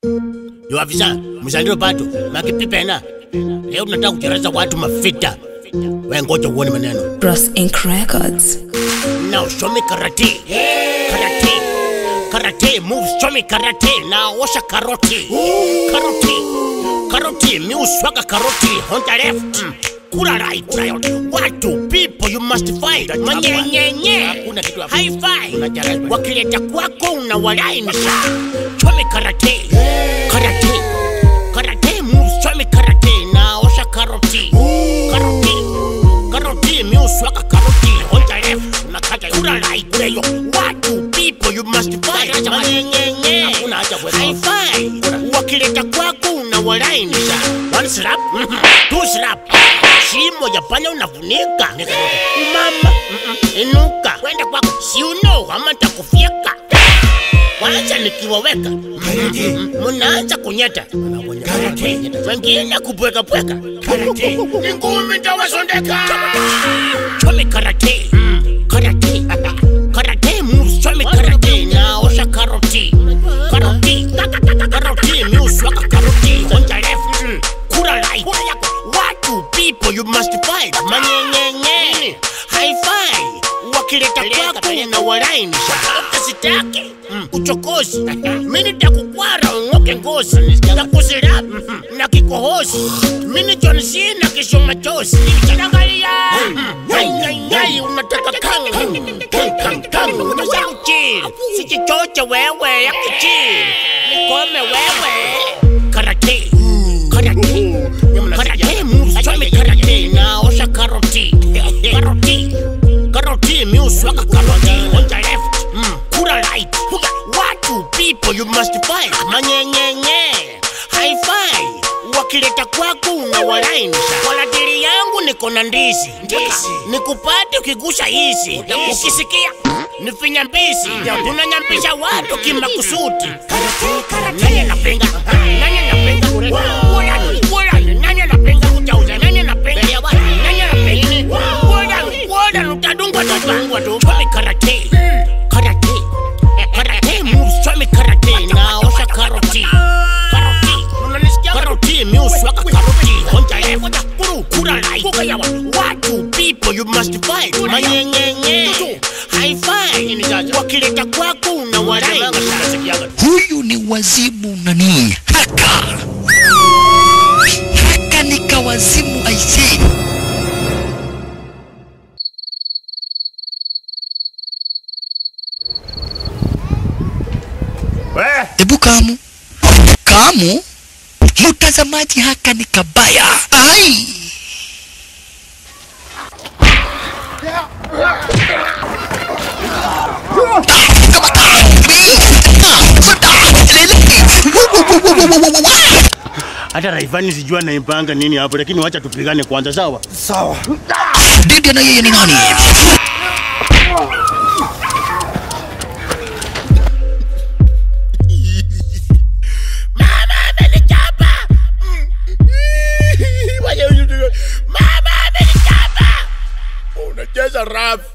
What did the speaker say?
Yo afisa, mzalio bado. Makipipena. Leo tunataka kuchereza watu mafita. Wewe ngoja uone maneno. Bros Inc. Records. Now show me karate. Karate. Karate moves, show me karate. Now washa karoti. Karoti. Karoti, mi uswaga karoti. On the left. Mm. Kura right. Watu, people you must fight. Manyenyenye. High five. Wakileta kwako unawalainisha. Show me karate. Karate. Karate moves, show me karate. Now washa karoti. Karoti. Karoti, mi uswaga karoti. On the left. Unakata kura right. Kura yo. Watu, people you must fight. Manyenyenye. High five. Wakileta kwako unawalainisha. One slap. mhm, Two slap. Shimo ya panya unafunika. Mama, mm-mm, inuka. Kwenda kwako. Si uno, ama nitakufyeka. Kwanza nikiwaweka mm, mnaanza kunyeta, wengine kupwekapweka, ni ngumi tawasondeka. Chome karate, mm, karate, karate moves, chome karate, naosha karoti, karoti, karoti, miuswaka karoti, on the left, mm, kura right, watu people you must fight, manyenyenye, high five, wakileta kwako unawalainisha, ukasitaki mm, uchokozi, mimi nitakukwara ung'oke ngozi, takusira na kikohozi, mimi John Cena kisho machozi, chanangalia nyai unataka kang kang kang kang, unataka kuchili, sikichoche wewe ya kuchili, nikome wewe karate karate karate moves chome karate naosha karoti karoti karoti miuswaka karoti on the left mm, kura right watu people you must fight manyenyenye high five wakileta kwako unawalainisha walatili yangu niko na ndizi nikupate ukigusa hizi ukisikia nifinya mbisi tunanyambisha watu kimakusuti nani anapinga nani anapinga Wala, wala, nani anapinga kujauza nani anapinga nani anapinga Wala, wala, utadungwa tutangwa tu Chome karate karate karate moves chome karate naosha karoti karoti unanisikia karoti miuswaka karoti onja left kuru kura right kukayawa watu people you must fight manyenyenye high five wakileta kwako unawalainisha huyu ni wazimu nani haka haka ni kawazimu aisee hebu kamu kamu mtazamaji haka ni kabaya ai hata raivani sijua naipanga nini hapo lakini wacha tupigane kwanza sawa didi na yeye ni nani mama amenichapa mama amenichapa unacheza rafu